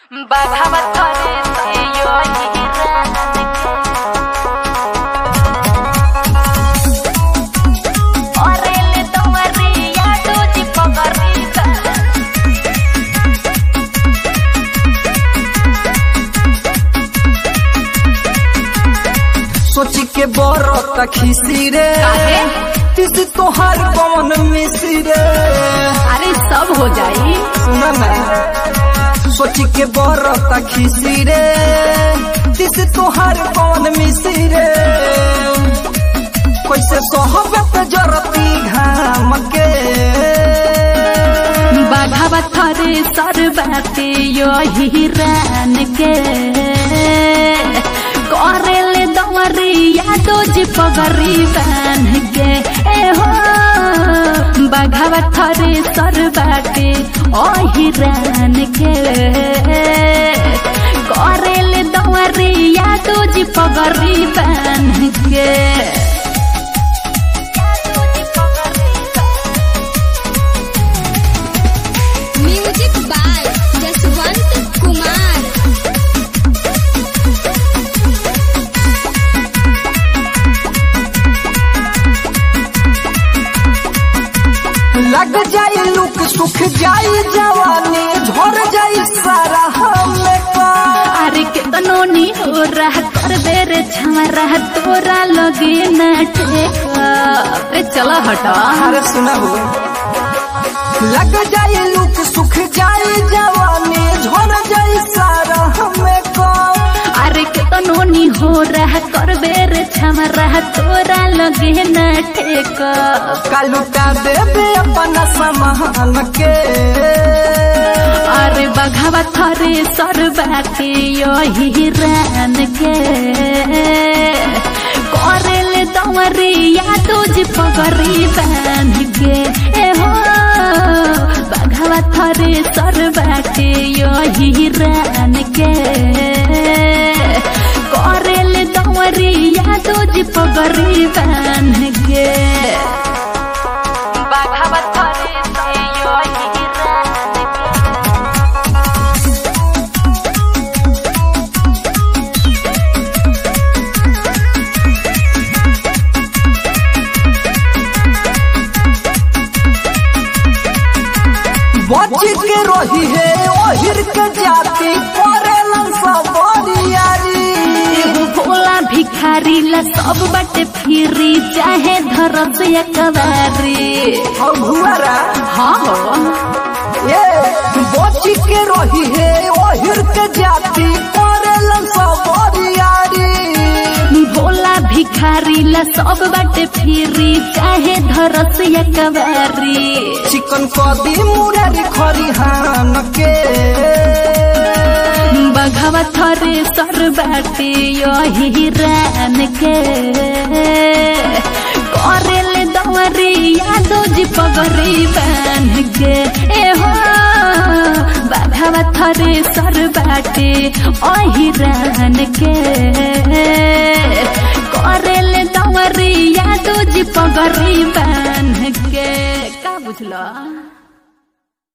बाघावा थरे से यो ओरेले तोमरी यादो जी पगरी सोची के बरत खिसी रे काहे? तिस तोहार कौन मिसी रे अरे सब हो जाई सुना ना सोची के बरत खिसी रे तिस तोहार कौन मिसी रे कैसे सोहबत जरती घाम के बाघावा थरे सर बाटे यो हिरान के करेले दवरी यादो जी पगरी बान के ए हो बाघावा थरे सर बाटे ओ हिरान के करेले दवरी यादो जी पगरी बान के म्यूजिक बाय जसवंत कुमार लग जाई लुक सुख जाई जवानी झड़ जाई सारा हमें का अरे कितनो नी हो रहा कर दे रे छमरा तोरा लगे न ठेका अरे चला हटा अरे सुना हो लग जाई लुक सुख जाई जवानी झड़ जाई सारा हमें को अरे कितनो नी हो रहा कर दे रे छमरा तोरा लगे न ठेका कालुटा देवे अपना सामान के अरे बघावा थरे सर बाटे यो हिरान के करेले दवरी यादो जी पगरी बान के ए हो बघावा थरे सर बाटे यो हिरान के करेले दवरी यादो जी पगरी बान के बाघावा थरे से यो हिरान के बच के रही है ओहिर के जाति करेलन सब बरियारी एगो भोला भिखारी ला सब बाटे फिरी चाहे धरस या कवारी और भुआरा हाँ हो ये बच के रही है ओहिर के जाति करेलन सब बरियारी भोला भिखारी ला सब बाटे फिरी चाहे धरस या कवारी चिकन कदी मुरारी खरिहान के बघवा थरे सर बाटे यो हिरान के करेले दवरी यादो जी पगरी बान के ए हो बघवा थरे सर बाटे ओ हिरान के करेले दवरी यादो जी पगरी बान के का बुझला